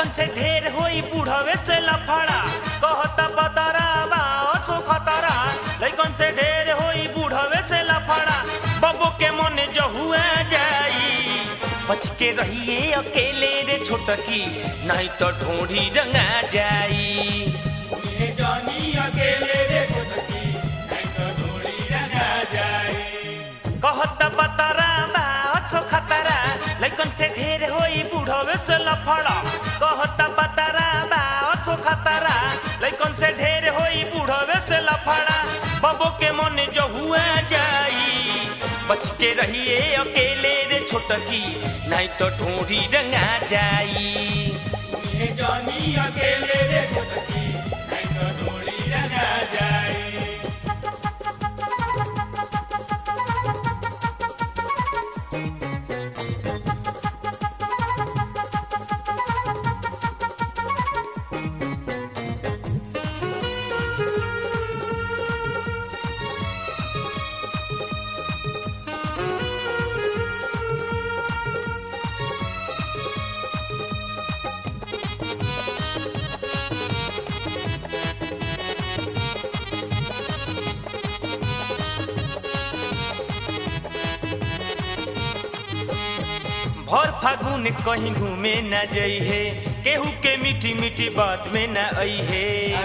लैकन से ढेर होई बूढ़वे से लफड़ा कहता बतरा सो खतरा लैकन से ढेर होई बूढ़वे से लफड़ा बबो के मन जो हुआ जाई बच के रहिए अकेले रे छोटकी नहीं तो ढूंढी रंगा जाई जानी अकेले रे छोटकी नहीं तो ढोली रंगा जाए कहता बतरा सो खतरा लैकन से ढेर होई बूढ़वे से लफड़ा कहता बतरा सो खतरा लैकन से ढेर होई बूढ़वे से लफड़ा बबो के मन जो हुआ जाई बच के रहिए अकेले रे छोटकी नहीं तो ढूंढी रंगा जाई जानी अकेले रे छोटकी नहीं तो ढोली रंगा जाए भर फागुन कहीं घूमे न जई है केहू के मीठी मीठी बात में न आई है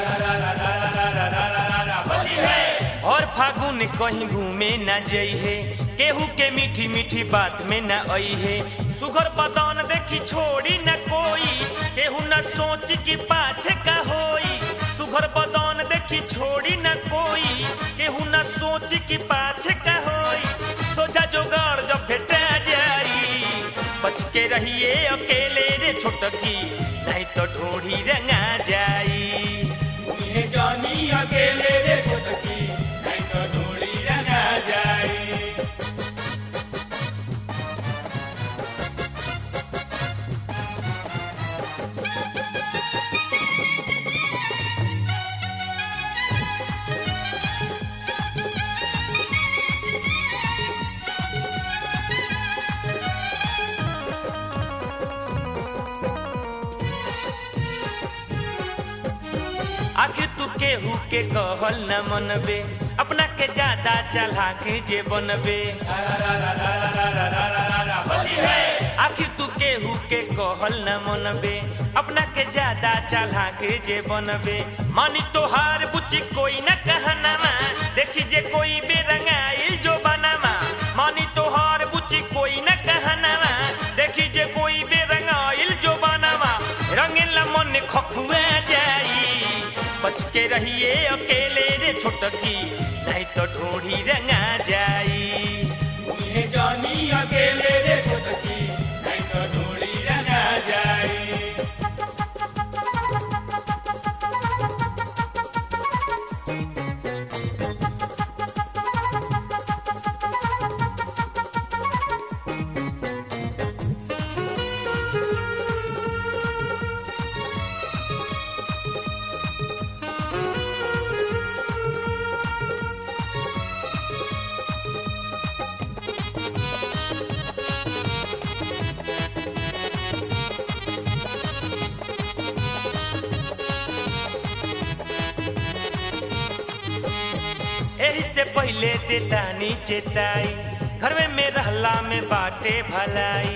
और फागुन कहीं घूमे न जई है केहू के मीठी मीठी बात में न आई है सुगर बदन देखी छोड़ी न कोई केहू न सोच की पाछे का होई सुगर बदन देखी छोड़ी न कोई केहू न सोच की पाछे का होई सोचा जोगाड़ जब भेटा जाई बच के रहिए अकेले रे छोटकी नहीं तो ढोढ़ी रंगा जाई जानी अकेले रे छोटकी नहीं तो ढोली रंगा जाए आखिर तू केहू के कहल न मनबे अपना के ज्यादा चला के जे बनबे आखिर तू केहू के कहल न मनबे अपना के ज्यादा चला के जे बनबे मानी तोहार बुच्ची कोई न कहनामा देखी जे कोई बेरंगाइल जो बनामा मानी तोहार बुच्ची कोई न कहनामा देखी जे कोई बेरंगाइल जो बनामा रंगीला मन खखुआ जाई बच के रहिए अकेले रे छोटकी नहीं तो ढूंढी रंगा जाई जानी अकेले रे छोटकी नहीं तो ढोली रंगा जाए एही से पहले देतानी चेताई घर में में रहला में बाटे भलाई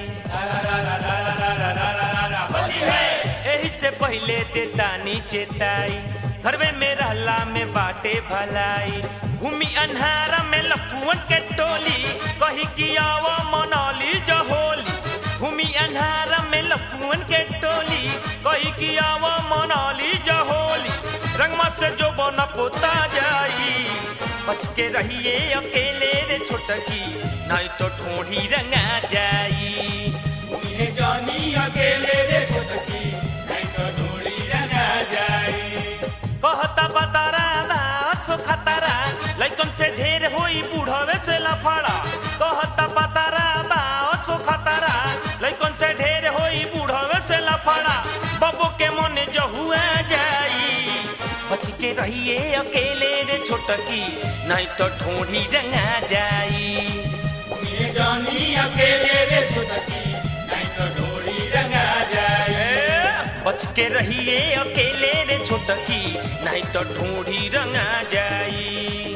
एही से पहले देतानी चेताई घर में में रहला में बाटे भलाई घूमी अन्हारा में लफुअन के टोली कही कि आवा मनाली जहोली घूमी अन्हारा में लफुअन के टोली कही कि आवा मनाली जहोली रंगमा से जो बना पोता जाई बच के रहिए अकेले रे छोटकी नहीं तो ढूंढी रंगा जाई जानी अकेले रे छोटकी नहीं तो ढोली रंगा जाए कहता बतरा सो खतरा लैकन से ढेर होई बूढ़वे से लफड़ा कहता बतरा सो खतरा लैकन से ढेर होई बूढ़वे से लफड़ा बबो के मन जो हुआ जाई बच के रहिए अकेले रे छोटकी नहीं तो ढूंढी रंगा जाई जानी अकेले रे छोटकी नहीं तो ढोली रंगा जाए बच के रहिए अकेले रे छोटकी नहीं तो ढूंढी रंगा जाई